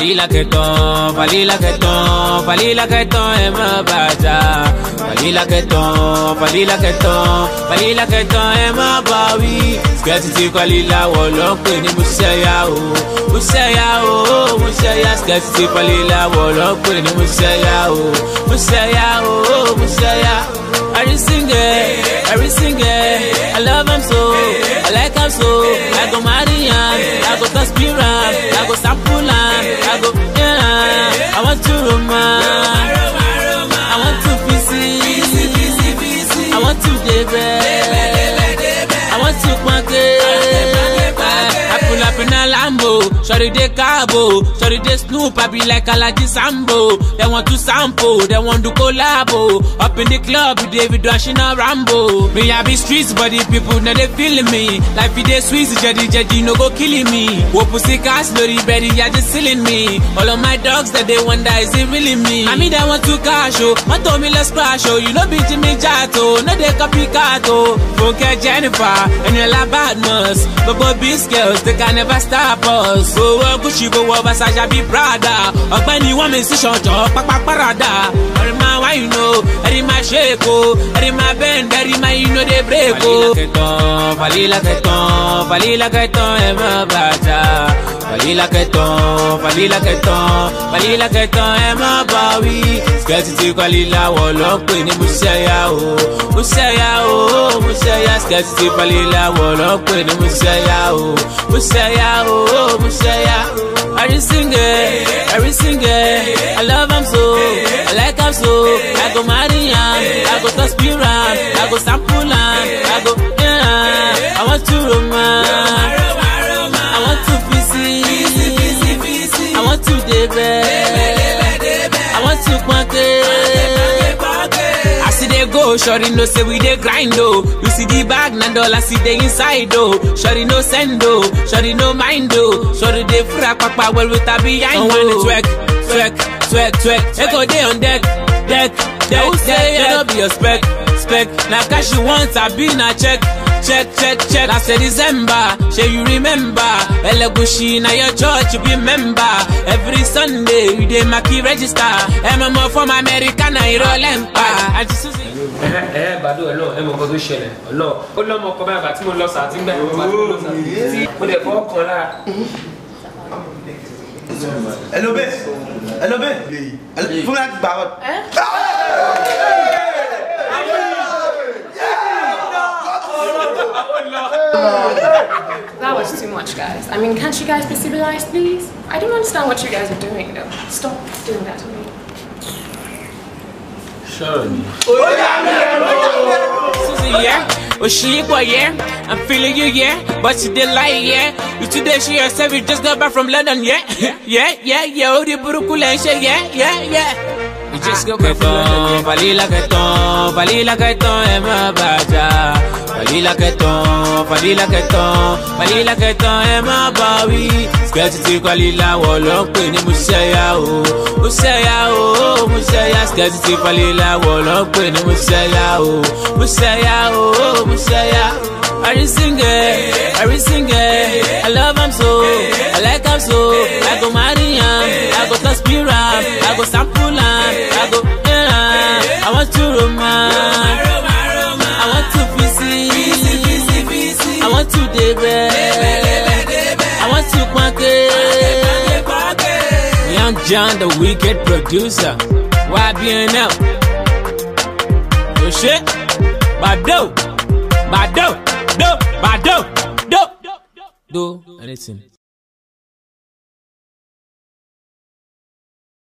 Falila keton, falila keton, falila keton, ẹ má bàjá. Falila keton, falila keton, falila keton, ẹ má bà wí. Skẹ́tì tí falila wọ̀ ló ń pè ní Musẹ́yà o. Musẹ́yà o, Musẹ́yà. Skẹ́tì tí falila wọ̀ ló ń pè ní Musẹ́yà o. Musẹ́yà o, Musẹ́yà. Every single, every single, I love him so, I like him so, I go marry him, I go conspire him, I go sample him, I go, yeah, I want to romance, I want to visit, I want to debe, I want to quanke, I pull up in a Lambo, shorty de cabo, shorty de Snoop, I be like Alaji Sambo, they want to sample, they want to collabo, up in the club, with David Rushing a Rambo, me I be streets, but the people know they feeling me, life it dey sweet, jadi jadi no go killing me, wo pussy cast, lori berry, yeah just killing me, all of my dogs that they wonder, is it really me, I mean they want to cash, oh, want to me let's crash, oh, you know be Jimmy Jato, no they copycat, oh, Funke Jennifer, and you la badness, but both these girls, they can never stop us, go wọ Gucci, go wọ Versace, be Prada, ọ̀gbẹ́ni wọ́n mi sí ṣọ̀jọ́, pápá parada, ẹ̀rí máa wá you know, ẹ̀rí máa shake o, ẹ̀rí máa bend, ẹ̀rí máa you know dey break o. Falila kẹtàn, falila kẹtàn, ẹ má bàjá. Falila kẹtàn, falila kẹtàn, falila kẹtàn, ẹ má bà wí. Skẹ́tì tí falila wọ̀ ló ń pè ní Musẹ́yà o. Musẹ́yà o, Musẹ́yà. Skẹ́tì tí falila wọ̀ ló ń pè ní Musẹ́yà o. Musẹ́yà o, Musẹ́yà. Every single, every single, I love him so, I like him so, I go marry him, I go conspire him, I go sample him, I go, yeah, I want to romance, I want to visit, I want to debe, I want to quanke. I see they go, shorty no say we dey grind oh. You see the bag, na dollar see the inside oh. Shorty no send oh, shorty no mind oh. Shorty dey fra papa well with her behind oh. When it twerk, twerk, twerk, twerk. Echo dey on deck, deck, deck, Who say deck. no be a spec, spec. Na cash you want, I be na check. Check, check, check. Last December, shey you remember? Elegushi na your church you be member. Every Sunday you dey maki register. MMO from America na irọ́ pa. Àti Susie. ẹ ẹ gbàdo ẹ lọ ẹ mọ nǹkan tó ṣẹlẹ̀ ọlọ ó lọmọ ọkọ báyìí àti mo lọ sàá tí ń gbà tí mo lọ sàá tí mo dẹ̀ fọ́ kan lára. Hello babe. Hello babe. Hello, fún mi láti gbà ọ́. That was too much, guys. I mean, can't you guys be civilized, please? I don't understand what you guys are doing, though. Stop doing that to me. Susie, yeah. Oshikwa, yeah. I'm feeling you, yeah. But you did lie, yeah. You today show yourself you just got back from London, yeah. yeah, yeah, yeah. Oh, the burukule and shit, yeah, yeah, yeah. You just got back from London. Falila keton, falila keton, ẹ má bàjá. Falila keton, falila keton, falila keton, ẹ má bà wí. Skẹ́tì tí falila wọ̀ ló ń pè ní Musẹ́yà o. Musẹ́yà o, Musẹ́yà. Skẹ́tì tí falila wọ̀ ló ń pè ní Musẹ́yà o. Musẹ́yà o, Musẹ́yà. Every single, every single, I love him so, I like him so, I go marry him, I go conspire him, I go sample him, I go, yeah, I want to romance, I want to visit, I want to debe, I want to quanke. Young John, the wicked producer, YBNL. Oh shit, Bado, Bado, Do, Bado, Do, Do, anything.